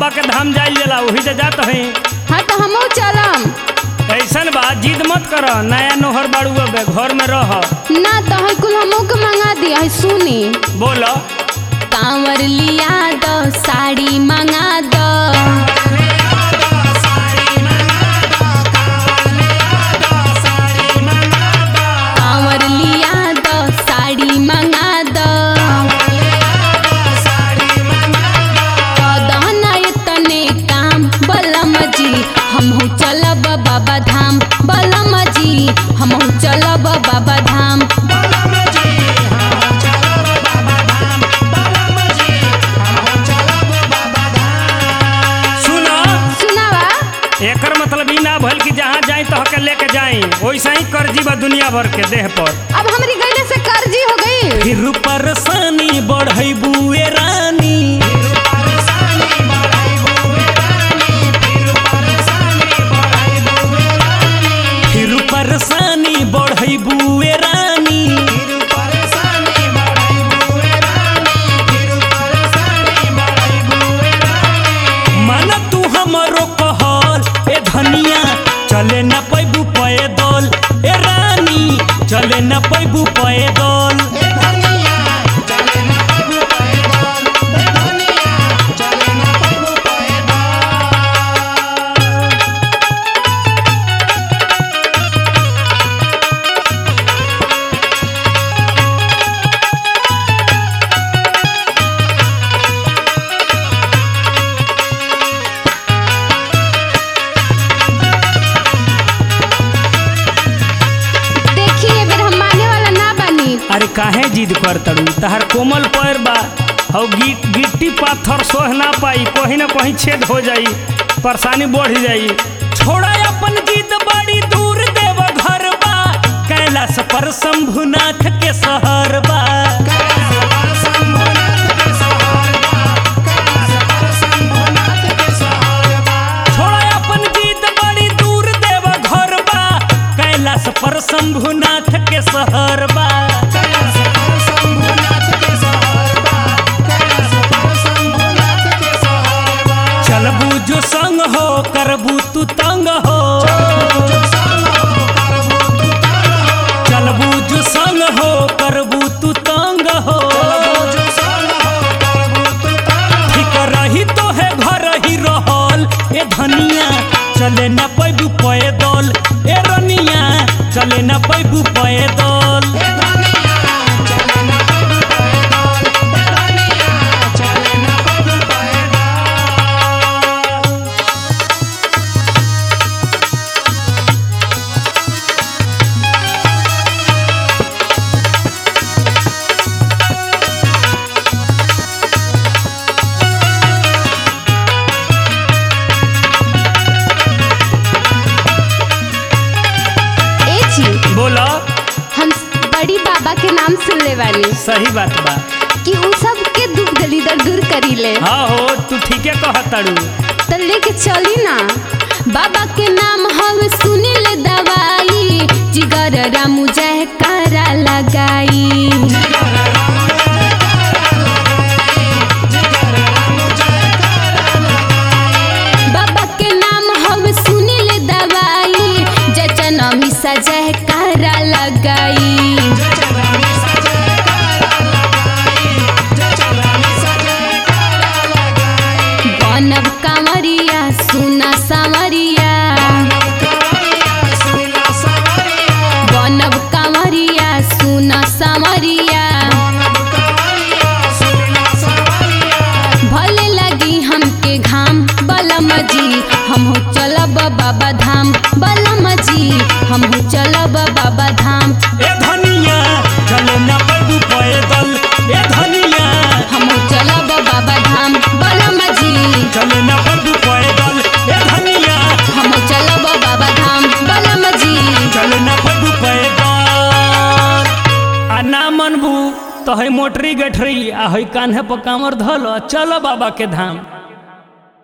बाबा के धाम जाइल जाला वही से जात हई हाँ तो हमहू चलम ऐसन बा जिद मत कर नया नोहर बाड़ू अब घर में रह ना तो है कुल हमहू के मंगा दिया है सुनी बोलो कांवर लिया दो साड़ी मंगा दो कांवर लिया दो साड़ी मंगा दो कदना इतने काम बलम जी हमहू चलब बाबा धाम बलम जी हमहू चलब बाबा धाम सुनो सुनावा एकर मतलब ई ना भइल कि जहाँ जाई तो हके लेके जाई वैसा ही कर्जी बा दुनिया भर के देह पर अब हमारी गईले से कर्जी हो गई फिर परेशानी बढ़ई बुए रानी फिर परेशानी बढ़ई बुए रानी मन तू हमरो कहल ए धनिया चले न पैबू पैदल ए रानी चले न पैबू पैदल देखिए बेर हम माने वाला ना बनी अरे काहे जिद कर तड़ू तहर कोमल पैर बा हौ गिट गिट्टी पाथर सोह ना पाई कहीं ना कहीं छेद हो जाई परेशानी बढ़ जाई छोड़ा अपन जिद बड़ी दूर देव घर बा कैलाश पर शंभुनाथ के शहर बा छोड़ा अपन जिद बड़ी दूर देव घर बा कैलाश पर शंभुनाथ के शहर बा चलबू जो संग हो करबू तू तंग हो चलबू जो संग हो करबू तू तंग हो ठीक रही तो है घर ही रहल ए धनिया चले न पैबू पैदल ए रनिया चले न पैबू पैदल ए जी बोलो हम बड़ी बाबा के नाम सुन ले वाली सही बात बा कि उ सब के दुख दलिदर दूर करी ले हाँ हो तू ठीके कहतड़ू तो लेके चली ना बाबा के नाम हम सुनी ले दवाई जिगर रामू जय करा लगाई बाबा के नाम हम सुनी ले दवाई जचन मिसा जय करा लगाई बनब कांवरिया सुना सांवरिया बनब कांवरिया सुना सांवरिया भले लगी हमके घाम बलम जी हमहू चलब बाबा धाम बलम जी हमहू चलब बाबा धाम ए धनिया चले न पैदू पैदल ए धनिया हमहू चलब बाबा धाम बलम जी चले न पैदू पैदल ए धनिया हमहू चलब बाबा धाम बलम जी चले न पैदू पैदल आ ना मनबू तो है मोटरी गठरी आ है कान्हे पर कामर धल चल बाबा के धाम